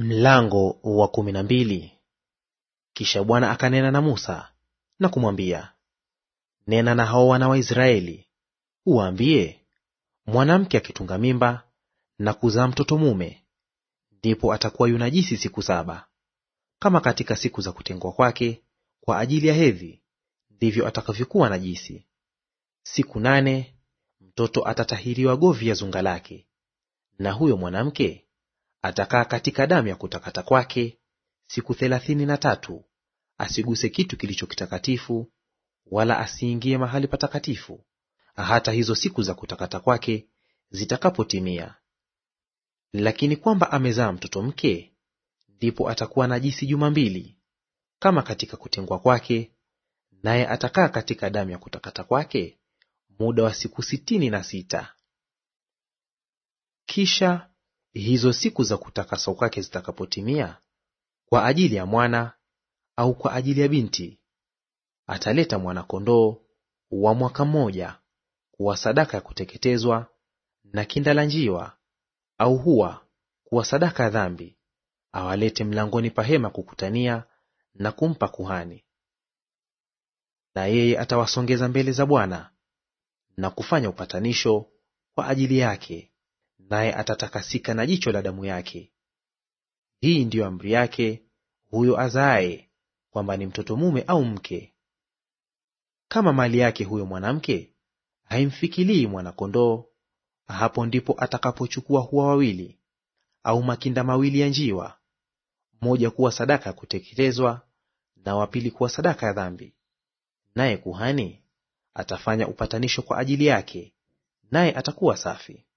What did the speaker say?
Mlango wa kumi na mbili. Kisha Bwana akanena na Musa na kumwambia, nena na hao wana wa Israeli uwaambie, mwanamke akitunga mimba na kuzaa mtoto mume, ndipo atakuwa yunajisi siku saba. Kama katika siku za kutengwa kwake kwa ajili ya hedhi, ndivyo atakavyokuwa najisi. Siku nane mtoto atatahiriwa govi ya zunga lake, na huyo mwanamke atakaa katika damu ya kutakata kwake siku thelathini na tatu; asiguse kitu kilicho kitakatifu, wala asiingie mahali patakatifu, hata hizo siku za kutakata kwake zitakapotimia. Lakini kwamba amezaa mtoto mke, ndipo atakuwa najisi juma mbili, kama katika kutengwa kwake, naye atakaa katika damu ya kutakata kwake muda wa siku sitini na sita. Kisha hizo siku za kutakaswa kwake zitakapotimia, kwa ajili ya mwana au kwa ajili ya binti, ataleta mwana-kondoo wa mwaka mmoja kuwa sadaka ya kuteketezwa, na kinda la njiwa au hua kuwa sadaka ya dhambi, awalete mlangoni pa hema kukutania na kumpa kuhani. Na yeye atawasongeza mbele za Bwana na kufanya upatanisho kwa ajili yake naye atatakasika na jicho la damu yake. Hii ndiyo amri yake huyo azaaye, kwamba ni mtoto mume au mke. Kama mali yake huyo mwanamke haimfikilii mwana-kondoo, hapo ndipo atakapochukua hua wawili au makinda mawili ya njiwa, mmoja kuwa sadaka ya kuteketezwa na wa pili kuwa sadaka ya dhambi. Naye kuhani atafanya upatanisho kwa ajili yake, naye atakuwa safi.